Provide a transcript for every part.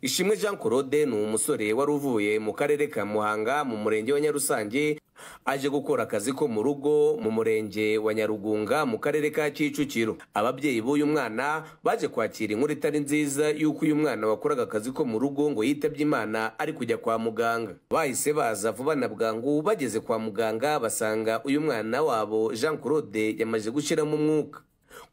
ishimwe jean claude ni umusore wari uvuye mu karere ka muhanga mu murenge wa nyarusange aje gukora akazi ko mu rugo mu murenge wa nyarugunga mu karere ka kicukiro ababyeyi b'uyu mwana baje kwakira inkuru itari nziza y'uko uyu mwana wakoraga akazi ko mu rugo ngo yitabye imana ari kujya kwa muganga bahise baza vuba na bwangu bageze kwa muganga basanga uyu mwana wabo jean claude yamaze gushyiramo umwuka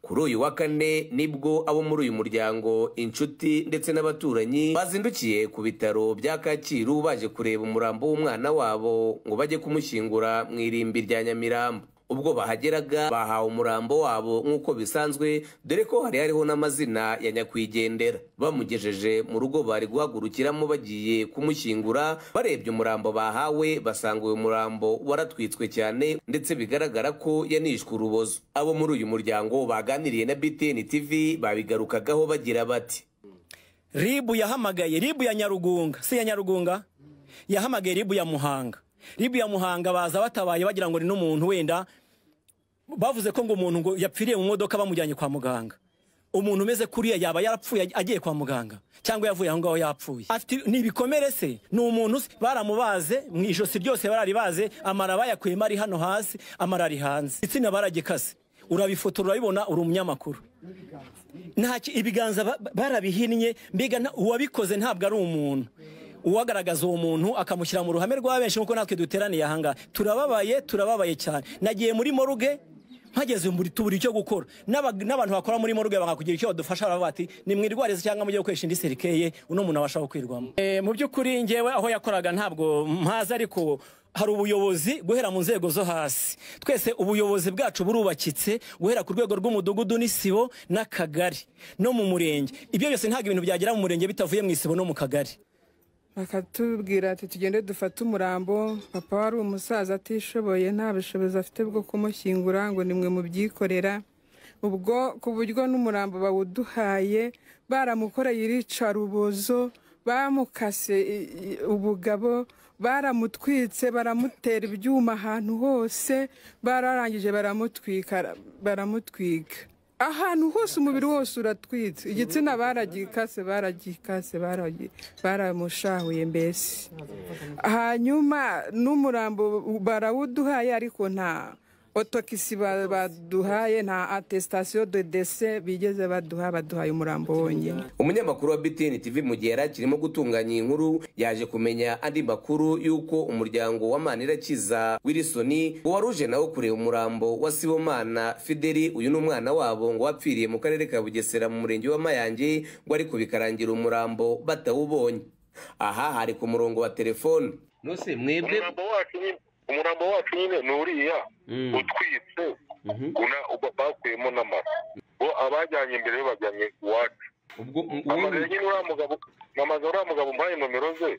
kuri uyu wa kane nibwo abo muri uyu muryango inshuti ndetse n'abaturanyi bazindukiye ku bitaro bya kacyiru baje kureba umurambo w'umwana wabo ngo bajye kumushyingura mu irimbi rya nyamirambo ubwo bahageraga bahawe umurambo wabo nk'uko bisanzwe dore ko hari hariho n'amazina ya nyakwigendera bamugejeje mu rugo bari guhagurukiramo bagiye kumushyingura barebye umurambo bahawe basanga uyu murambo waratwitswe cyane ndetse bigaragara ko yanishwe urubozo abo muri uyu muryango baganiriye na btn tv babigarukagaho bagira bati ribu yahamagaye ribu ya nyarugunga si iya nyarugunga yahamagaye ribu ya muhanga ribu ya muhanga baza batabaye bagira ngo ni n'umuntu wenda bavuze ko ngo umuntu ngo yapfiriye mu modoka bamujyanye kwa muganga umuntu umeze kuriya yaba yarapfuye agiye kwa muganga cyangwa yavuye aho ngaho yapfuye afite ni ibikomere se ni umuntu se, baramubaze mu ijosi ryose barari baze amara bayakuyemo ari hano hasi amara ari hanze igitsina baragikase urabifotora urabibona uri umunyamakuru nta ki- ibiganza ba- barabihinnye mbega nta- uwabikoze ntabwo ari umuntu uwagaragaza uwo muntu akamushyira mu ruhame rwa benshi nk'uko natwe duteraniye ahangaha turababaye turababaye cyane nagiye muri moruge mpageze muri tubura icyo gukora N'aba- n'abantu bakora muri moruge bakakugira icyo badufasha baravuga bati nimwirwarize cyangwa mujye gukoresha indi serikeye uno muntu abasha gukwirwamo Eh, mu by'ukuri ngewe aho yakoraga ntabwo mpazi ariko hari ubuyobozi guhera mu nzego zo hasi twese ubuyobozi bwacu burubakitse guhera ku rwego rw'umudugudu n'isibo n'akagari no mu murenge ibyo byose ntabwo ibintu byagera mu murenge bitavuye mu isibo no mu kagari bakatubwira ati tugende dufate umurambo papa wari umusaza atishoboye nta bushobozi afite bwo kumushyingura ngo nimwe mubyikorera ubwo ku buryo n'umurambo bawuduhaye baramukoreye iricarubozo bamukase i- i- ubugabo baramutwitse baramutera ibyuma ahantu hose bararangije baramutwika baramutwika ahantu hose umubiri wose uratwitse igitsina baragikase baragikase baragi- baramushahuye mbese hanyuma n'umurambo barawuduhaye ariko nta otokisi ba- baduhaye nta atesitasiyo de dese bigeze baduha baduhaye umurambo wonyine umunyamakuru wa btn tv mu gihe yari akirimo gutunganya iyi nkuru yaje kumenya andi makuru y'uko umuryango wa manirakiza wilisoni ngo wari uje nawo kureba umurambo wa sibomana fideli uyu ni umwana wabo ngo wapfiriye mu karere ka bugesera mu murenge wa mayange ngo ari kubikarangira umurambo batawubonye aha hari ku murongo wa telefone nose mwebwe umurambo wacu nyine umurambo wacu nyine ni uriya utwitse una- uba- bakuyemo n'amara bo abajyanye imbere yo bajyanye iwacu ubwo amaze nyine uriya mugabo amaze uriya mugabo umpaye nomero ze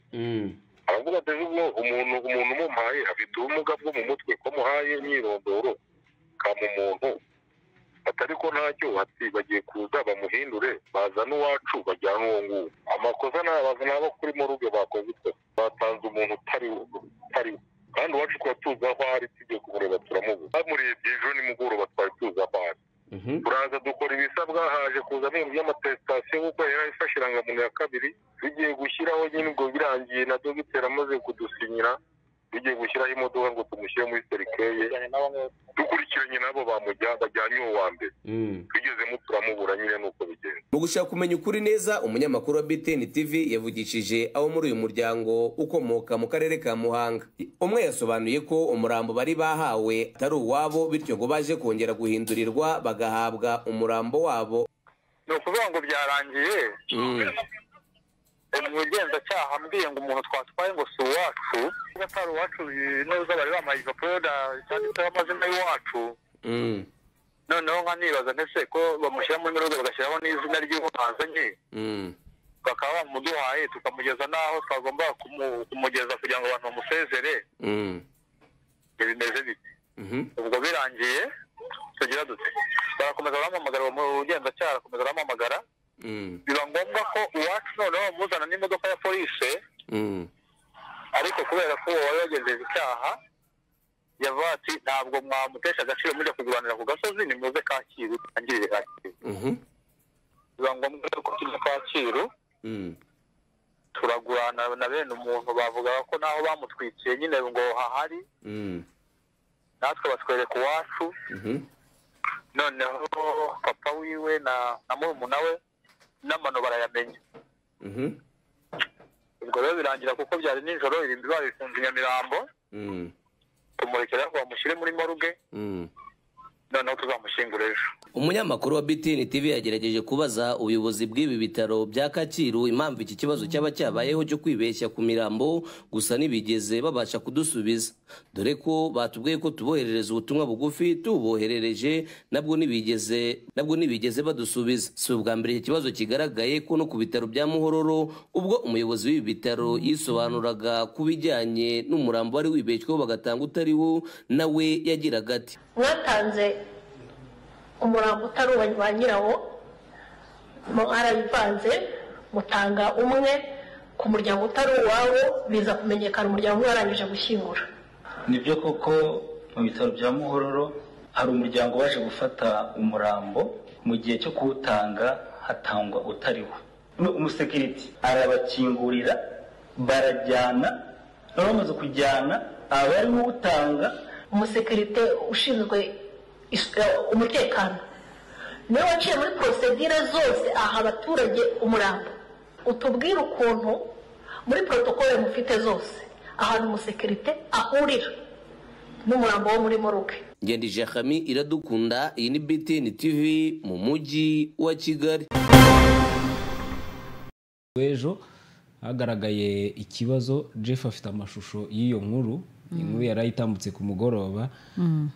aravuga ati ubwo umuntu umuntu umumpaye afite ubumuga bwo mu mutwe ko muhaye imyirondoro kama umuntu atari ko ntacyo ati bagiye kuza bamuhindure bazane uwacu bajyane uwo nguwo amakosa ni abantu nabo kuri moruge bakoze icyo batanze umuntu utari wo utari wo kandi uwacu twari tuzi aho ari tugiye kumureba turamubuze bamurebye ejo nimugoroba twari tuzi aho ari turaza dukora ibisabwa haje kuzamo by'amatesitasiyo kuko yari ifashe irangamuntu ya kabiri tugiye gushyiraho nyine ubwo birangiye na dogiteri amaze kudusinyira tugiye gushyiraho imodoka ngo tumushyire muri serikeye dukurikiranye nabo bamujya bajyanye uwo wa mbere tugezemo turamubura nyine nuko bigenda mu gushaka kumenya ukuri neza umunyamakuru wa btn tv yavugishije abo muri uyu muryango ukomoka mu karere ka muhanga umwe yasobanuye ko umurambo bari bahawe atari uwabo bityo ngo baje kongera guhindurirwa bagahabwa umurambo wabo ni ukuvuga ngo byarangiye mu bugenzacyaha mbwiye ngo umuntu twatwaye ngo si uwacu niba atari uwacu neza bari bamaye igipapuro cyanditseho amazina y'uwacu Mm, noneho nka nibaza ntese ko bamushyiramo n'urubuga bagashyiraho n'izina ry'umuhanzi mm, bakaba bamuduhaye tukamugeza n'aho twagomba kumu- kumugeza kugira ngo abantu bamusezere mm, bimeze bite mhm, ubwo birangiye tugira dute barakomeza barampamagara mu bugenzacyaha barakomeza barampamagara mm, biba ngombwa ko uwacu noneho bamuzana n'imodoka ya polise mm, ariko kubera ko uwo wari wagenjeje icyaha yavuga ati ntabwo mwamutesha agaciro mujya kurwanira ku gasozi nimuze kacyiru tangirire kacyiru mhm, biba ngombwa ko tujya kacyiru mm, guhana na bene umuntu bavuga ko naho bamutwikiye nyine ngo hahari Mm. natwe batwereka iwacu Mhm. noneho papa wiwe na na murumuna we n'amano barayamenya Mhm. ubwo rero birangira kuko byari nijoro irimbi babifunze i nyamirambo Mm. tumurekera ngo bamushyire muri moruge Mm. noneho tuzamushyingura ejo umunyamakuru wa btn tv yagerageje kubaza ubuyobozi bw'ibi bitaro bya kacyiru impamvu iki kibazo cyaba cyabayeho cyo kwibeshya ku mirambo gusa ntibigeze babasha kudusubiza dore ko batubwiye ko tuboherereza ubutumwa bugufi tububoherereje nabwo ntibigeze nabwo ntibigeze badusubiza si ubwa mbere iki kibazo kigaragaye ko no ku bitaro bya muhororo ubwo umuyobozi w'ibi bitaro yisobanuraga ku bijyanye n'umurambo wari wibeshyweho bagatanga utari wo nawe yagiraga ati mwatanze umurambo utari uwa ba nyirawo mwarabivanze mutanga umwe ku muryango utari uwawo biza kumenyekana umuryango umwe warangije gushyingura ni byo koko mu bitaro bya muhororo hari umuryango waje gufata umurambo mu gihe cyo kuwutanga hatangwa utariwo umusekiriti arabakingurira barajyana bari bamaze kujyana abarimo utanga umusekirite ushinzwe is- eh, umutekano niwe waciye muri porosedire zose aha abaturage umurambo utubwire ukuntu muri porotokole mufite zose ahantu umusekirite ahurira n'umurambo wo muri moruke ngendije hami iradukunda iyi ni btn tv mu mujyi wa kigali w'ejo hagaragaye ikibazo jeff afite amashusho y'iyo nkuru inkuru yari ayitambutse ku mugoroba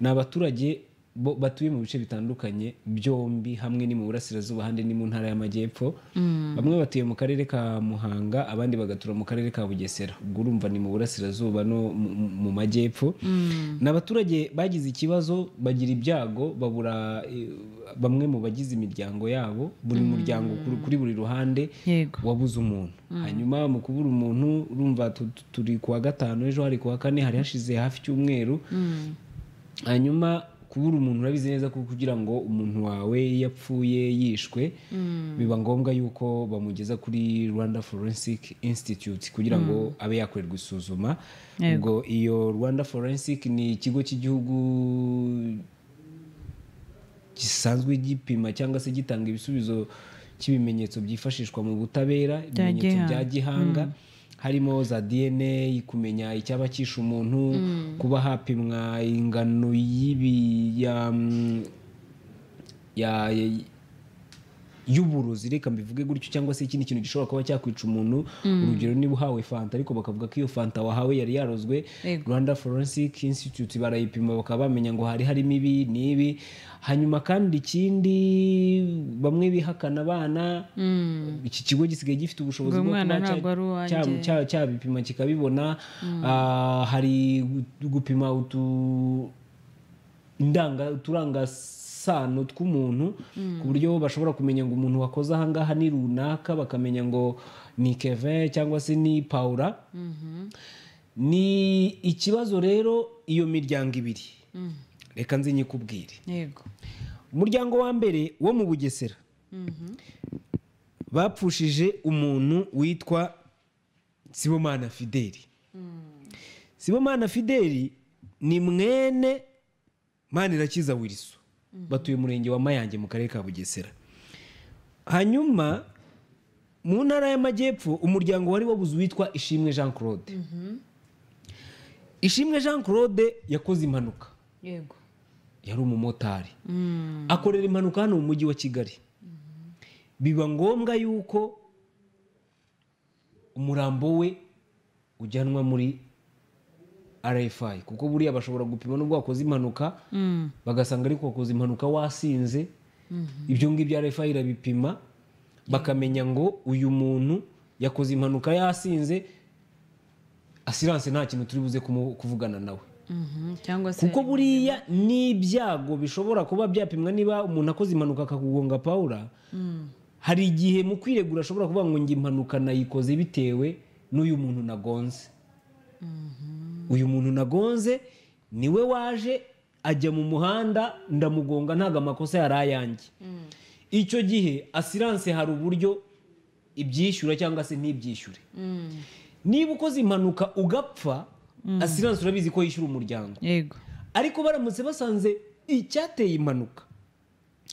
ni abaturage bo- batuye mu bice bitandukanye byombi hamwe ni mu burasirazuba ahandi ni mu ntara y'amajyepfo bamwe batuye mu karere ka muhanga abandi bagatura mu karere ka bugesera ubwo urumva ni mu burasirazuba no mu- mu- mu majyepfo ni abaturage bagize ikibazo bagira ibyago babura eh, bamwe mu bagize imiryango yabo buri muryango kuri- kuri buri ruhande yego wabuze umuntu hanyuma mu kubura umuntu urumva tu- tu- turi kuwa gatanu ejo hari kuwa kane hari hashize hafi icyumweru hanyuma kubura umuntu urabizi neza ko kugira ngo umuntu wawe yapfuye yishwe biba ngombwa yuko bamugeza kuri rwanda forensic institute kugira ngo abe yakorerwa isuzuma ubwo iyo rwanda forensic ni ikigo cy'igihugu gisanzwe gipima cyangwa se gitanga ibisubizo cy'ibimenyetso byifashishwa mu butabera ibimenyetso bya gihanga harimo za dna kumenya icyaba cyishe umuntu kuba hapimwa ingano y'ibi ya ya- ya- y'uburozi reka mbivuge gutyo cyangwa se ikindi kintu gishobora kuba cyakwica umuntu urugero niba uhawe fanta ariko bakavuga ko iyo fanta wahawe yari yarozwe Yego. rwanda forensic institute barayipima bakaba bamenya ngo hari harimo ibi n'ibi hanyuma kandi ikindi bamwe bihakana abana iki kigo gisigaye gifite ubushobozi Ngo bwo umwana kuba cya- ntabwo ari uwanjye. cya- cya- cyabipima kikabibona Ah, hari gu- gupima utu indanga uturangasano tw'umuntu ku buryo bashobora kumenya ngo umuntu wakoze ahangaha ni runaka bakamenya ngo ni kevin cyangwa se ni paula ni ikibazo rero iyo miryango ibiri reka nze nyikubwire yego umuryango wa mbere wo mu bugesera bapfushije umuntu witwa sibomana fideli sibomana fideli ni mwene manirakiza wiriso batuye umurenge wa mayange mu karere ka bugesera hanyuma mu ntara y'amajyepfo umuryango wari wabuze uwitwa ishimwe jean claude ishimwe jean claude yakoze impanuka yego yari umumotari akorera impanuka hano mu mujyi wa kigali biba ngombwa yuko umurambo we ujyanwa muri rfi kuko buriya bashobora gupima n'ubwo wakoze impanuka bagasanga ariko wakoze impanuka wasinze ibyo ngibyo rfi irabipima bakamenya ngo uyu muntu yakoze impanuka yasinze asiranse nta kintu turi buze kumu- kuvugana nawe Mhm, cyangwa se kuko buriya n'ibyago bishobora kuba byapimwa niba umuntu akoze impanuka akakugonga pawura hari igihe mu kwiregura ashobora kuvuga ngo njye impanuka nayikoze bitewe n'uyu muntu nagonze uyu muntu nagonze niwe waje ajya mu muhanda ndamugonga ntabwo amakosa yari ayanjye icyo gihe asiranse hari uburyo ibyishyura cyangwa se ntibyishyure niba ukoze impanuka ugapfa asiranse urabizi ko yishyura umuryango yego ariko baramutse basanze icyateye impanuka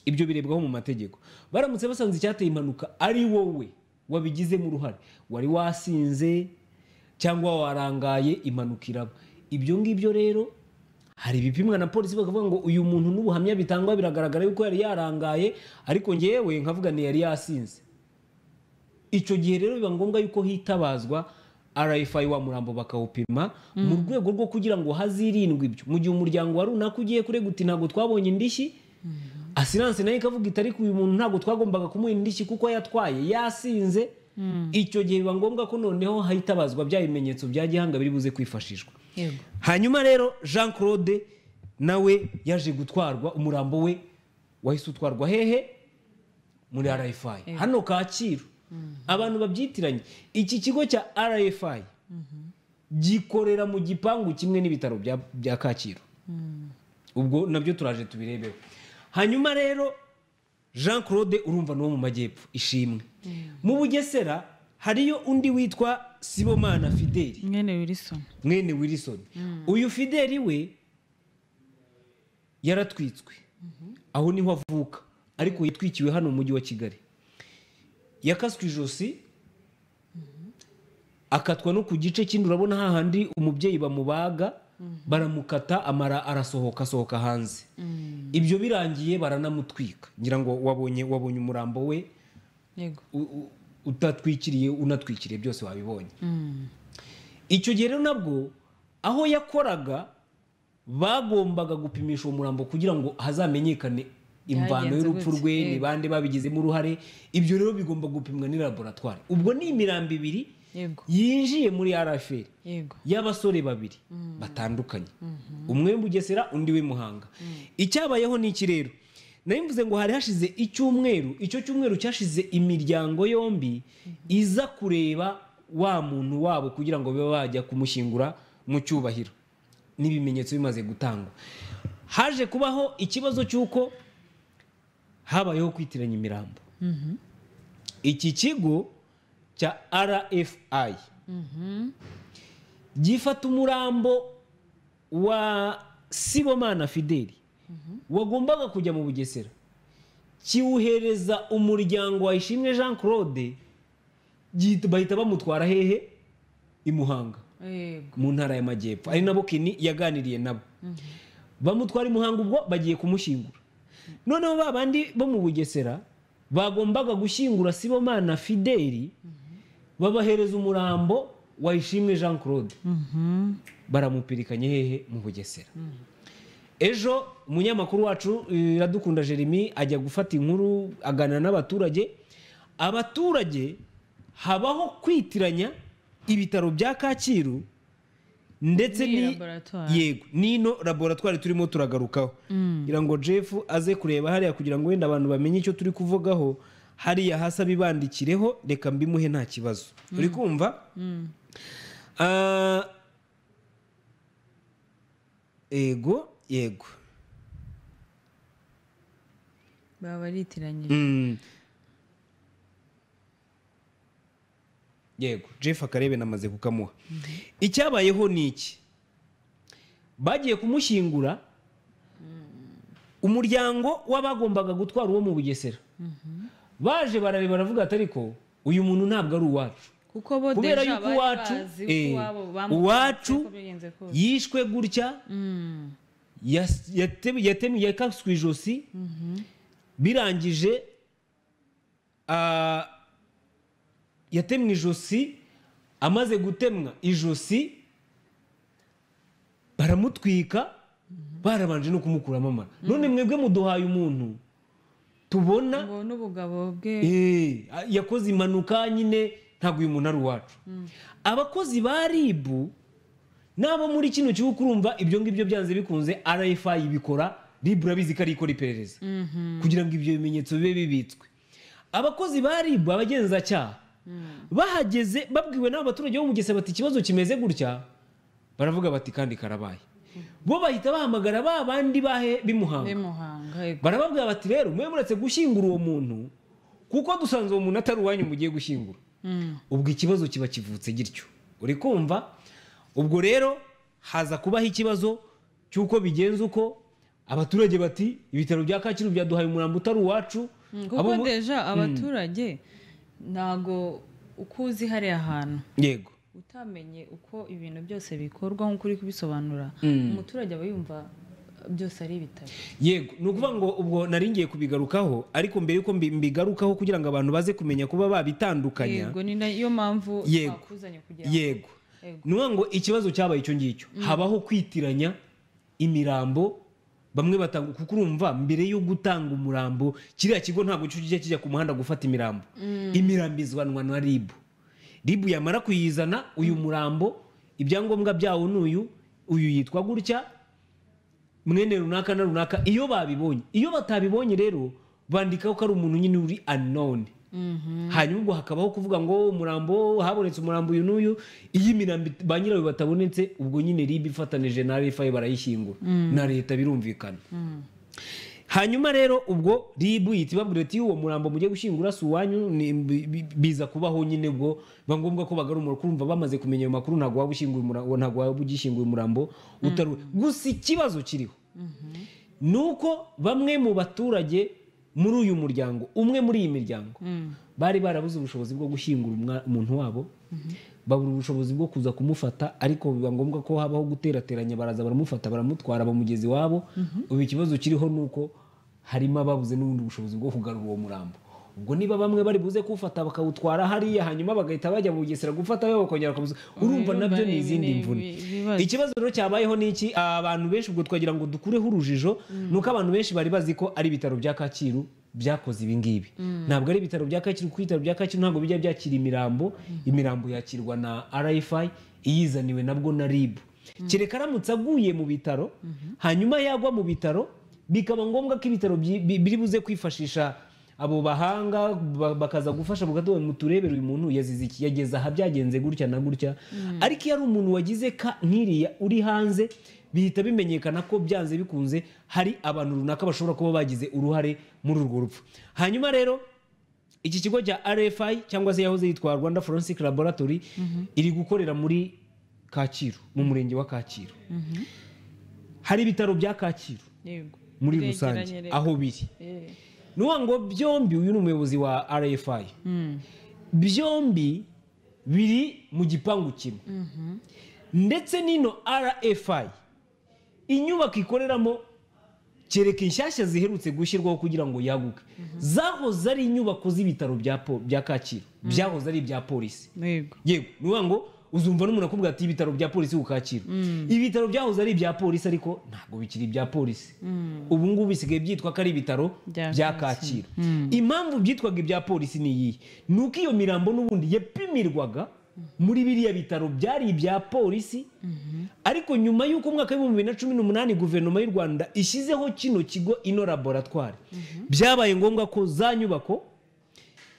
ibyo birebwaho mu mategeko baramutse basanze icyateye impanuka ari wowe wabigizemo uruhare wari wasinze cyangwa warangaye impanuka iraba ibyo ngibyo rero hari ibipimwa na polisi bakavuga ngo uyu muntu n'ubuhamya bitangwa biragaragara yuko yari yarangaye ariko ngewe nkavuga ni yari yasinze icyo gihe rero biba ngombwa yuko hitabazwa RFI wa murambo bakawupima mu rwego rwo kugira ngo hazirindwe ibyo mu gihe umuryango wa runaka ugiye kurega uti ntabwo twabonye indishyi asiranse nayo ikavuga itari ku uyu muntu ntabwo twagombaga kumuha indishyi kuko yatwaye yasinze icyo gihe biba ngombwa ko noneho hitabazwa bya bimenyetso bya gihanga biri buze kwifashishwa yego hanyuma rero jean claude nawe yaje gutwarwa umurambo we wahise utwarwa hehe muri rfi hano kacyiru abantu babyitiranye iki kigo cya rfi gikorera mu gipangu kimwe n'ibitaro bya- bya kacyiru ubwo nabyo turaje tubirebeho hanyuma rero jean claude urumva ni uwo mu majyepfo ishimwe mu bugesera hariyo undi witwa sibomana fideli mwene wilson mwene wilson uyu fideli we yaratwitswe aho niho avuka ariko yatwikiwe hano mu mujyi wa kigali yakaswe ijosi akatwa no ku gice kindi urabona hahandi umubyeyi bamubaga baramukata amara arasohoka asohoka hanze ibyo birangiye baranamutwika ngira ngo wabonye wabonye umurambo we yego u- u- utatwikiriye unatwikiriye byose wabibonye icyo gihe rero nabwo aho yakoraga bagombaga gupimisha uwo murambo kugira ngo hazamenyekane imvano Byagenze y'urupfu gute, rwe yego. ni bande babigizemo uruhare ibyo rero bigomba gupimwa ni laboratwari ubwo ni imirambo ibiri yego yinjiye muri rfl yego y'abasore babiri batandukanye umwe Bugesera undi we muhanga icyabayeho ni iki rero nayo mvuze ngo hari hashize icyumweru icyo cyumweru cyashize imiryango yombi iza kureba wa muntu wabo kugira ngo babe bajya kumushyingura mu cyubahiro n'ibimenyetso bimaze gutangwa haje kubaho ikibazo cy'uko habayeho kwitiranya imirambo iki kigo cya rfi gifata umurambo wa sibomana fideli wagombaga kujya mu bugesera kiwuhereza umuryango wa ishimwe jean claude gihita- bahita bamutwara hehe i muhanga yego mu ntara y'amajyepfo ari nabo kini yaganiriye nabo bamutwara i muhanga ubwo bagiye kumushyingura noneho ba bandi bo mu bugesera bagombaga gushyingura sibomana fideli babahereza umurambo wa ishimwe jean claude baramupirikanye hehe mu bugesera ejo umunyamakuru wacu eh, iradukunda jeremy ajya gufata inkuru aganira n'abaturage abaturage habaho kwitiranya ibitaro bya kacyiru ndetse N'iyi ni laboratoire. yego n'ino laboratwari turimo turagarukaho kugira ngo jeff aze kureba hariya kugira ngo wenda abantu bamenye icyo turi kuvugaho hariya hasi abibandikireho reka mbimuhe nta kibazo uri kumva Ah, yego yego baba baritiranyije Mm. yego jeff akarebe namaze kukamuha icyabayeho ni iki bagiye kumushyingura umuryango w'abagombaga gutwara uwo mu bugesera baje barareba baravuga ati ariko uyu muntu ntabwo ari uwacu kuko bo kubera deja yuko bari iwacu bazi eh, uko iwabo bamutse, iwacu uko byagenze kose. yishwe gutya Mm, yas- yate- yatemi- yakaswe ijosi birangije ah, yatemwe ijosi amaze gutemwa ijosi baramutwika barabanje no kumukuramo amara none mwebwe muduhaye umuntu tubona ngo n'ubugabo bwe Eh, yakoze impanuka nyine ntabwo uyu muntu ari uwacu abakozi ba ribu n'abo muri kino gihugu urumva ibyo ngibyo byanze bikunze rfi ibikora ribu urabizi ko ari ikora iperereza kugira ngo ibyo bimenyetso bibe bibitswe abakozi ba ribu abagenzacyaha bahageze babwiwe n'abo baturage bo mu Bugesera bati ikibazo kimeze gutya baravuga bati kandi karabaye bo bahita bahamagara ba bandi bahe bimuhanga b'i Muhanga yego barababwira bati rero mwe muretse gushyingura uwo muntu kuko dusanze uwo muntu atari uwanyu mugiye gushyingura ubwo ikibazo kiba kivutse gityo uri kumva ubwo rero haza kubaho ikibazo cy'uko bigenza uko abaturage bati ibitaro bya kacyiru byaduhaye umurambo utari uwacu kuko Abo mu- deja Mm. abaturage ntago uko uzi hariya hantu yego utamenye uko ibintu byose bikorwa nk'uko uri kubisobanura Mm. umuturage aba yumva uh, byose ari ibitaro yego ni ukuvuga ngo ubwo nari ngiye kubigarukaho ariko mbere yuko mbi- mbigarukaho kugira ngo abantu baze kumenya kuba babitandukanya yego ni nayo mpamvu Yego. twakuzanye kugira ngo yego Yego. ni ukuvuga ngo ikibazo cyabaye icyo ngicyo habaho kwitiranya imirambo bamwe batanga kuko urumva mbere yo gutanga umurambo kiriya kigo ntabwo cyo kijya kijya ku muhanda gufata imirambo Mm. imirambo izanwa na ribu ribu yamara kuyizana uyu murambo ibyangombwa byawo n'uyu uyu yitwa gutya mwene runaka na runaka iyo babibonye iyo batabibonye rero bandikaho ko ari umuntu nyine uri unknown hanyuma ubwo hakabaho kuvuga ngo umurambo habonetse umurambo uyu n'uyu iyo imirambo it- ba nyirayo batabonetse ubwo nyine ribi ifatanije na rfi barayishyingura Mm. na leta birumvikana hanyuma rero ubwo ribu yita ibabwira ati uwo murambo mugiye gushyingura si uwanyu ni- bi- bi- biza kubaho nyine ubwo biba ngombwa ko bagarura kurumva bamaze kumenya ayo makuru ntabwo waba ushyinguye umurambo ntabwo waba ugishyinguye umurambo utari uwe. gusa ikibazo kiriho ni uko bamwe mu baturage muri uyu muryango umwe muri iyi miryango bari barabuze ubushobozi bwo gushyingura umwa- umuntu wabo babura ubushobozi bwo kuza kumufata ariko biba ngombwa ko habaho guterateranya baraza baramufata baramutwara bamugeza iwabo ubu ikibazo kiriho ni uko harimo ababuze n'ubundi bushobozi bwo kugarura uwo murambo ubwo niba bamwe bari buze kuwufata bakawutwara hariya hanyuma bagahita bajya mu bugesera gufata we bakongera bakamuza urumva rero nabyo bari- ni izindi ni- mvune bi- bibazo. ikibazo rero cyabayeho ni iki abantu benshi ubwo twagira ngo dukureho urujijo Mm. ni uko abantu benshi bari bazi ko ari ibitaro bya kacyiru byakoze ibi ngibi Mm. ntabwo ari ibitaro bya kacyiru kuko ibitaro bya kacyiru ntabwo bijya byakira imirambo imirambo yakirwa na rfi iyizaniwe nabwo na ribu kereka aramutse aguye mu bitaro hanyuma yagwa mu bitaro bikaba ngombwa ko ibitaro byi- bi- biri buze kwifashisha abo bahanga ba- bakaza gufasha mu gatondo muturebere uyu muntu yazize iki yageze aha byagenze gutya na gutya Mm. ariko iyo ari umuntu wagize ka nk'iriya uri hanze bihita bimenyekana ko byanze bikunze hari abantu runaka bashobora kuba bagize uruhare muri urwo rupfu hanyuma rero iki kigo cya rfi cyangwa se yahoze yitwa rwanda forensic laboratory iri gukorera muri kacyiru mu murenge wa kacyiru Mhm. hari ibitaro bya kacyiru yego muri Biregeranye rusange rero. aho biri Eh. ni ukuvuga ngo byombi uyu ni umuyobozi wa rfi Mm. byombi biri mu gipangu kimwe Mhm. ndetse n'ino rfi inyubako ikoreramo kereka inshyashya ziherutse gushyirwaho kugira ngo yaguke zahoze ari inyubako z'ibitaro bya po- bya kacyiru byahoze ari ibya polisi yego ni ukuvuga ngo uzumva n'umuntu akubwira ati ibitaro bya polisi ku kacyiru Mm. ibitaro byahoze ari ibya polisi ariko ntabwo bikiri ibya polisi Mm. ubu ngubu bisigaye byitwa ko ari ibitaro Bya bya Kacyiru. kacyiru impamvu byitwaga ibya polisi ni iyihe ni uko iyo mirambo n'ubundi yapimirwaga muri biriya bitaro byari ibya polisi ariko nyuma y'uko umwaka w'ibihumbi bibiri na cumi n'umunani guverinoma y'u rwanda ishyizeho kino kigo ino laboratwari byabaye ngombwa ko za nyubako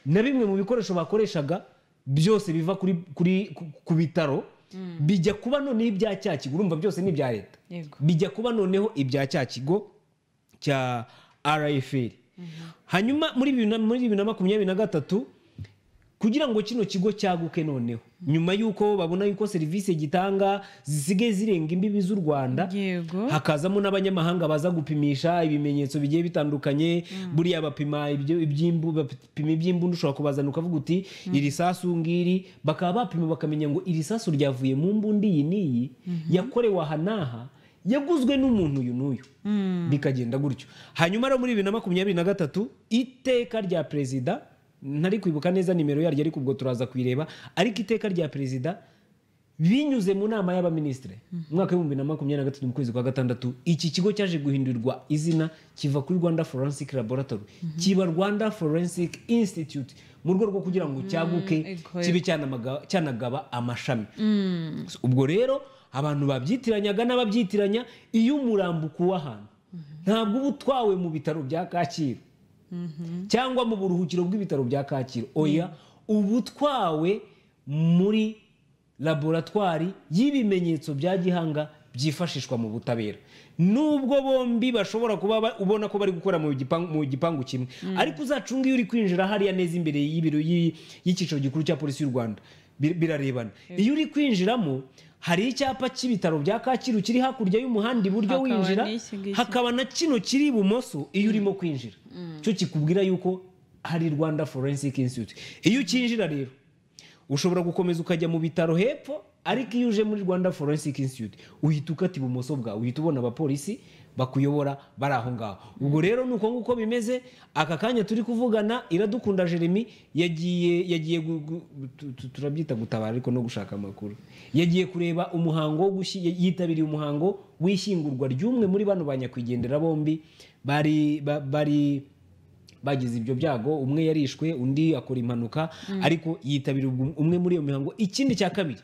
na bimwe mu bikoresho bakoreshaga byose biva kuri, kuri, ku, ku bitaro bijya kuba noneho ibya cya kigo urumva byose ni ibya leta yego bijya kuba noneho ibya cya kigo cya rfl hanyuma muri bibiri na- muri bibiri na makumyabiri na gatatu kugira ngo kino kigo cyaguke noneho nyuma y'uko babona yuko serivisi gitanga zisigaye zirenga imbibi z'u rwanda hakazamo n'abanyamahanga baza gupimisha ibimenyetso bigiye bitandukanye buriya bapima ibyo- iby'imbu- bapima iby'imbunda ushobora kubazana ukavuga uti iri sasu ngiri bakaba bapima bakamenya ngo iri sasu ryavuye mu mbundi iyi n'iyi yakorewe aha n'aha yaguzwe n'umuntu uyu n'uyu bikagenda gutyo hanyuma rero muri bibiri na makumyabiri na gatatu iteka rya perezida ntari kwibuka neza nimero yaryo ariko ubwo turaza kuyireba ariko iteka rya perezida binyuze mu nama y'abaminisitiri mu mwaka w'ibihumbi bibiri na makumyabiri na gatatu mu kwezi kwa gatandatu iki kigo cyaje guhindurirwa izina kiva kuri rwanda forensic laboratory kiba rwanda forensic institute mu rwego rwo kugira ngo cyaguke ego, kibe ego. cyanamaga- cyanagaba amashami So, ubwo rero abantu babyitiranyaga n'ababyitiranya iyo umurambo ukuwe ahantu ntabwo uba utwawe mu bitaro bya kacyiru cyangwa mu buruhukiro bw'ibitaro bya kacyiru oya uba utwawe muri laboratwari y'ibimenyetso bya gihanga byifashishwa mu butabera nubwo bombi bashobora kuba ba- ubona ko bari gukora mu gipangu mu gipangu kimwe ariko uzacunge iyo uri kwinjira hariya neza imbere y'ibiro y'i- y'icyicaro gikuru cya polisi y'u rwanda bi- birarebana iyo uri kwinjiramo hari icyapa cy'ibitaro bya kacyiru kiri hakurya y'umuhanda iburyo Hakaba winjira n'iki ngiki. hakaba na kino kiri ibumoso iyo urimo kwinjira cyo kikubwira yuko hari rwanda forensic institute iyo ukinjira rero ushobora gukomeza ukajya mu bitaro hepfo ariko iyo uje muri rwanda forensic institute uhita ukata ibumoso bwawe uhita ubona abapolisi bakuyobora bari aho ngaho ubwo rero ni uko nguko bimeze aka kanya turi kuvugana iradukunda jeremy yagiye yagiye gu- gu- tu- tu- turabyita gutabara ariko no gushaka amakuru yagiye kureba umuhango wo gushi- yitabiriye umuhango w'ishyingurwa ry'umwe muri bano ba nyakwigendera bombi bari ba- bari bagize ibyo byago umwe yarishwe undi akora impanuka Mm. ariko yitabira ubwo- umwe muri iyo mihango ikindi cya kabiri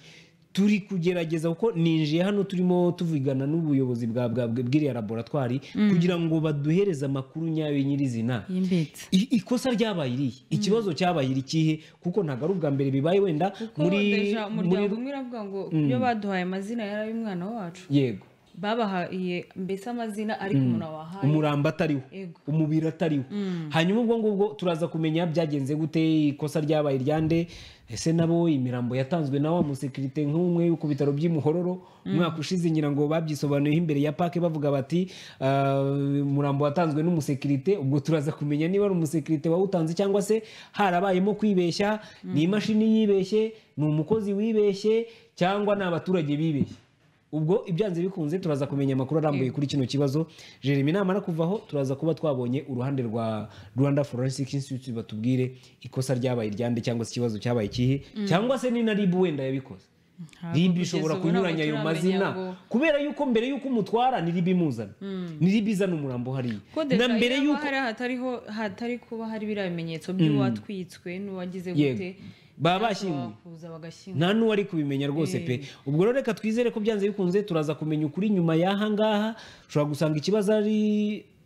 turi kugerageza kuko ninjiye hano turimo tuvugana n'ubuyobozi bwa bwa bwa- bw'iriya laboratwari Mm. kugira ngo baduhereze amakuru nyayo nyirizina y'imbitse I- ikosa ryabaye irihe ikibazo cyabaye irikihe kuko ntabwo ari ubwa mbere bibaye wenda muri muri umuryango umwe iravuga ngo Mm. iyo baduhaye amazina yari ay'umwana wacu yego babahaye mbese amazina ariko Mm. umuntu wahaye umuramba atariwo Yego. umubiri atariwo Mm. hanyuma ubwo ngubwo turaza kumenya byagenze gute ikosa ryabaye iryande ese nabo imirambo yatanzwe na wa musekirite nk'umwe ku bitaro by'imuhororo umwaka ushize ngira ngo babyisobanuyeho imbere ya pake bavuga bati "Ah, umurambo watanzwe n'umusekirite ubwo turaza kumenya niba ari umusekirite wawutanze cyangwa se harabayemo kwibeshya ni imashini yibeshye ni umukozi wibeshye cyangwa ni abaturage bibeshye ubwo ibyanze bikunze turaza kumenya amakuru arambuye kuri kino kibazo jeremy namara kuvaho turaza kuba twabonye uruhande rwa rwanda forensic institute batubwire ikosa ryabaye iryande cyangwa se ikibazo cyabaye ikihe Mm. cyangwa se ni na ribu wenda yabikoze ribu ishobora kugeza ubu ntabwo kunyuranya ayo turamenya mazina ngo- kubera yuko mbere yuko umutwara ni ribu imuzana ni ribu izana umurambo hariya kodesha na mbere iyo yuko hari ahatariho hatari kuba hari biriya bimenyetso Mm. by'uwatwitswe n'uwagize gute Yego. baba bashyinguye kuza bagashyingura nta n'uwari kubimenya rwose pe Eh. ubwo rero reka twizere ko byanze bikunze turaza kumenya ukuri nyuma y'aha ngaha ushobora gusanga ikibazo ari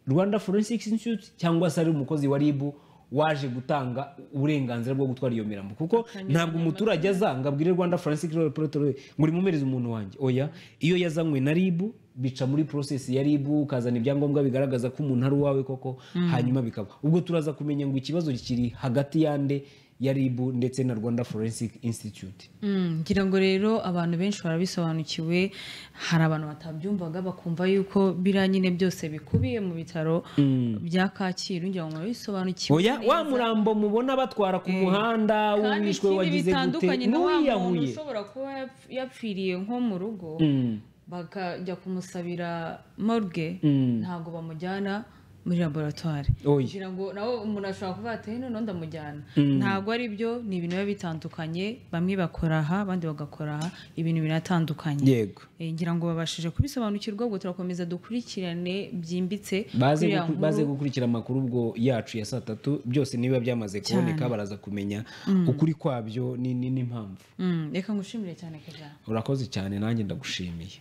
rwanda forensic institute cyangwa se ari umukozi wa ribu waje gutanga uburenganzira bwo gutwara iyo mirambo kuko ntabwo umuturage aza ngo abwire rwanda forensic laboratory ngo rimumereze umuntu wanjye oya iyo yazanywe na ribu bica muri process ya ribu ukazana ibyangombwa bigaragaza ko umuntu ari uwawe koko Mm. hanyuma bikaba ubwo turaza kumenya ngo ikibazo kiri hagati yande ya ribu ndetse na rwanda forensic institute Mm, ngira ngo rero abantu benshi barabisobanukiwe hari abantu batabyumvaga bakumva yuko biriya nyine byose bikubiye mu bitaro Mm. bya kacyiru ngira ngo murabisobanukiwe oya wa murambo mubona batwara ku muhanda kandi uwishwe ikindi wagize gute bitandukanye na wa muntu n'uwiyahuye ushobora kuba yapf- yapfiriye nko mu rugo Mm. bakajya kumusabira morgue Mm. ntabwo bamujyana muri laboratwari Oya. ngira ngo nawe umuntu ashobora kuvuga ati "Eh, noneho ndamujyana Mm. ntabwo ari byo ni ibintu biba bitandukanye bamwe bakora aha abandi bagakora aha ibintu biratandukanye yego Eh, ngira ngo babashije kubisobanukirwa ubwo turakomeza dukurikirane byimbitse baze iriya guku- nkuru. baze gukurikira amakuru ubwo yacu ya saa tatu byose niba byamaze kuboneka Cyane. baraza kumenya Mm. ukuri kwabyo ni- ni- n'impamvu Mm, reka ngushimire cyane keza urakoze cyane nanjye ndagushimiye